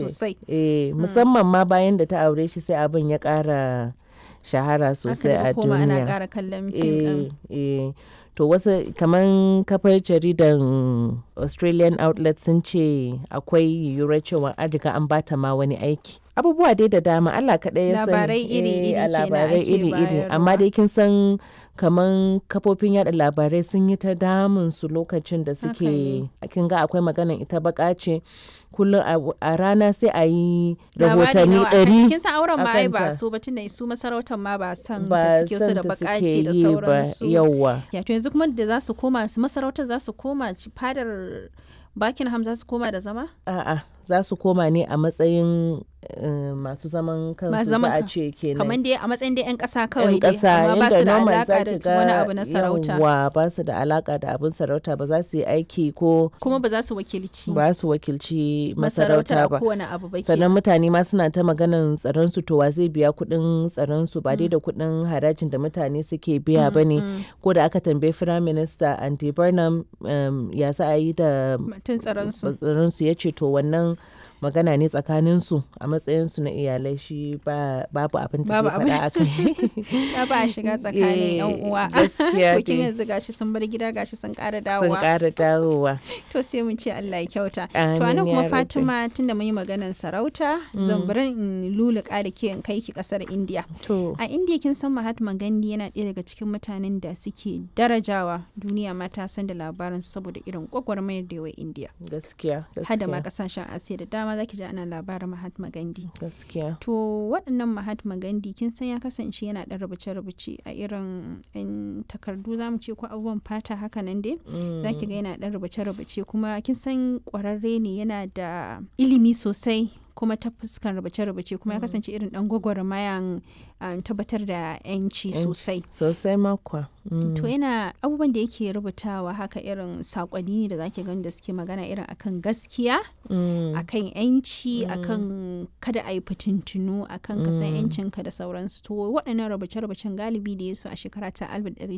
sosai eh musamman ma bayan da ta aure shi sai abin ya ƙara shahara sosai a koma ana duniya ƙara kallon fim eh ɗin. eh to wasu kaman kafar jaridan australian outlet sun ce akwai yiwuwar cewa an riga an bata ma wani aiki abubuwa dai da dama Allah kaɗai ya sani Labarai iri-iri Eh, a kenan labarai ake iri-iri amma bayarwa. dai kin san kaman kafofin yada labarai sun yi ta damun su lokacin da Haka suke kin ga akwai maganan ita baka ce kullum a- a rana sai a yi Labari rahotanni nawa akan- ɗari kin san auren ma ai ba akanta. su ba tunda su masarautar ma ba san ba da suke so san da ta bakace suke da yi ba sauransu yauwa ya to yanzu kuma da za su koma su masarautar za su koma ci- fadar Buckingham za su koma da zama A'a, za su koma ne a matsayin eh, masu zaman kansu Masu za zaman a kan- ce kenan. kamar dai a matsayin dai 'yan ƙasa kawai yan dai ƙasa amma ba inda su da normal za alaƙa ki da wani ga abu na sarauta yawwa ba su da alaka da abin sarauta ba za su yi aiki ko kuma ba za su wakilci ba su wakilci masarautar masarauta a ba. kowane abu ba sannan kenan. mutane ma suna ta maganan tsaron su to wa zai biya kuɗin tsaron su ba dai da kuɗin harajin da mutane suke biya ba ne Mm, ko da aka tambayi firayim minista andy burnham um, ya za a yi da mutum tsaron su tsaronsu ya ce to wannan magana ne tsakaninsu a matsayinsu na iyalai shi ba- babu abin da Babu zai faɗa a kai ya ba a shiga tsakanin yan Eh, uwa gaskiya to kin dai. yanzu gashi sun bar gida gashi sun ƙara sun dawowa ƙara dawowa to sai mun ce Allah ya kyauta to Amin anan ya kuma rabbi. Fatima tunda mun yi maganar sarauta zan bari in luluka da ke in kai ki kasar India to a India kin san Mahatma Gandhi yana ɗaya daga cikin mutanen da suke darajawa duniya ma ta san da labarin saboda irin gwagwarmayar da yawa India gaskiya hada ma gaskiya kasashen Asiya da dama zaki ji ana labarin Mahatma Gandhi gaskiya To waɗannan Mahatma Gandhi kin san ya kasance yana ɗan rubuce-rubuce a irin 'yan takardu za mu ce ko abubuwan fata haka nan dai. Za ki ga yana ɗan rubuce-rubuce kuma kin san ƙwararre ne yana da ilimi sosai kuma ta fuskan rubuce-rubuce kuma ya kasance irin ɗan gwagwarmayan um, tabbatar da 'yanci Yanci. sosai. sosai makwa To yana abubuwan da yake rubutawa haka irin saƙonni ne da zaki gani da suke magana irin akan gaskiya akan yanci akan kada a yi fitintunu akan ka san yancinka da sauransu to waɗannan rubuce-rubucen galibi da ya su a shekara ta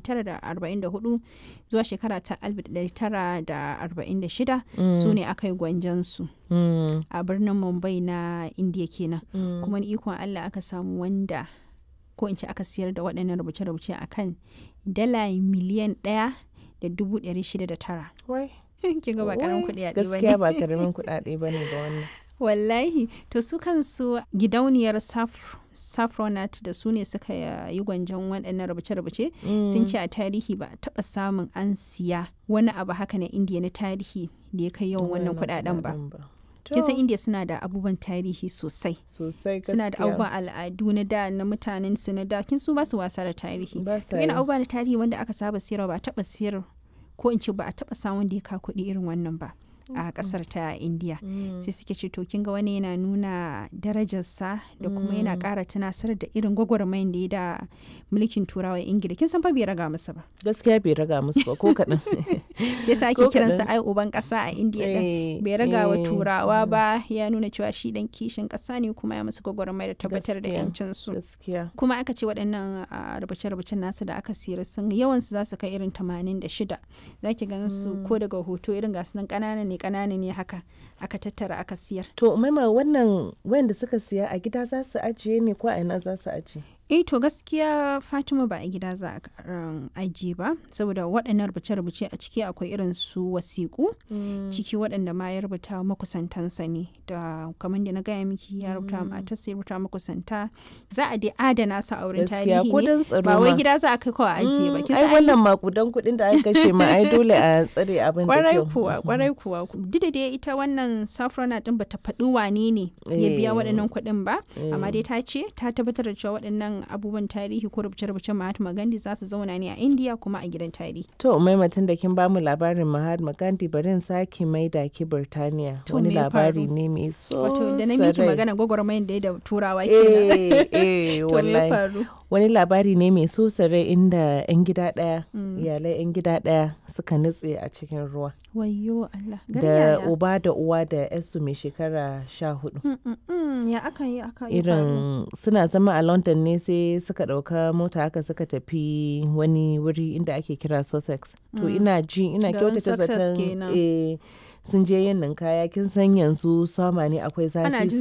1944 zuwa shekara ta 1946 su ne aka yi gwanjansu a birnin mumbai na indiya kenan kuma ni ikon allah aka samu wanda ko in ce aka siyar da waɗannan rubuce-rubuce akan dala miliyan ɗaya da dubu ɗari shida da tara Wai, kin ga ba karamin wai, kuɗi a gaskiya ba karamin kuɗaɗe ba ne ba wannan wallahi to su kansu gidauniyar Saf- saffronat da su ne suka yi gwanjon waɗannan rubuce-rubuce sun ce a tarihi ba a taɓa samun an siya wani abu haka na indiya na tarihi da ya kai yawan wannan kuɗaɗen ba kin san To, indiya suna da abubuwan tarihi sosai sosai suna da gaskiya. abubuwan al'adu na da na mutanen su na da kin su ba su wasa da tarihi Ba to sa yana yi. abubuwa na tarihi wanda aka saba siyarwa ba a taɓa siyar ko in ce ba a taɓa samun da ya ka kuɗi irin wannan ba a ƙasar ta indiya sai suke ce to kin ga wani yana nuna darajarsa da kuma yana ƙara tunasar da irin gwagwarmayin da ya da mulkin turawa ingila kin san fa bai raga masa ba gaskiya bai raga musu ba ko kaɗan shi yasa ake Ko kiransa kaɗan. ai uban ƙasa a indiya din Eh, bai raga wa eh, turawa ba ya nuna cewa shi dan kishin ƙasa ne kuma ya musu gwagwarmaya da tabbatar da Gaskiya. yancin su gaskiya kuma aka ce waɗannan a, rubuce-rubucen nasu da aka siyar sun yawansu za su kai irin 86 za ki gan su ko daga hoto irin gasu nan ƙanana ne ƙanana ne haka aka tattara aka siyar to maima wannan wayanda suka siya a gida za su ajiye ne ko a ina za su ajiye eh to gaskiya fatima ba a gida za a um, ajiye ba saboda waɗannan rubuce-rubuce a ciki akwai irin su wasiƙu ciki waɗanda ma ya rubuta wa makusantansa ne da kamar da na gaya miki ya rubuta wa matarsa ya rubuta wa makusanta za a dai adana su a wurin gaskiya tarihi ko ne don tsaro ba wai ma. gida za a kai kawai a ajiye ba Mm, kin ai san ai wannan makudan kuɗin da aka kashe ma ai dole a tsare abin da kwarai kyau kuwa kwarai kuwa duk da dai ita wannan safrona din bata faɗi wane ne ya biya Eh. waɗannan kuɗin ba amma Eh. dai ta ce ta tabbatar da cewa waɗannan abubuwan tarihi ko rubuce-rubucen Mahatma Gandhi za su zauna ne a India kuma a gidan tarihi to maimatin da kin bamu labarin Mahatma Gandhi bari in sake maida ki Birtaniya To, wani me ya labari faru? ne mai so wato da na miki sarai. magana gwagwarmayar da ya da turawa kenan eh eh to me ya wallahi faru wani labari ne mai so sarai inda 'yan gida ɗaya iyalai 'yan gida ɗaya suka nutse a cikin ruwa wayyo Allah gari da yaya? uba da uwa da yarsu mai shekara sha hudu Mm, mm, mm, ya aka yi aka yi faru? irin suna zama a london ne sai suka ɗauka mota haka suka tafi wani wuri inda ake kira sussex to ina ji ina Garin kyautata Sussex zaton kenan. eh, sun je yin ninkaya kin san yanzu sama ne akwai Ana zafi jin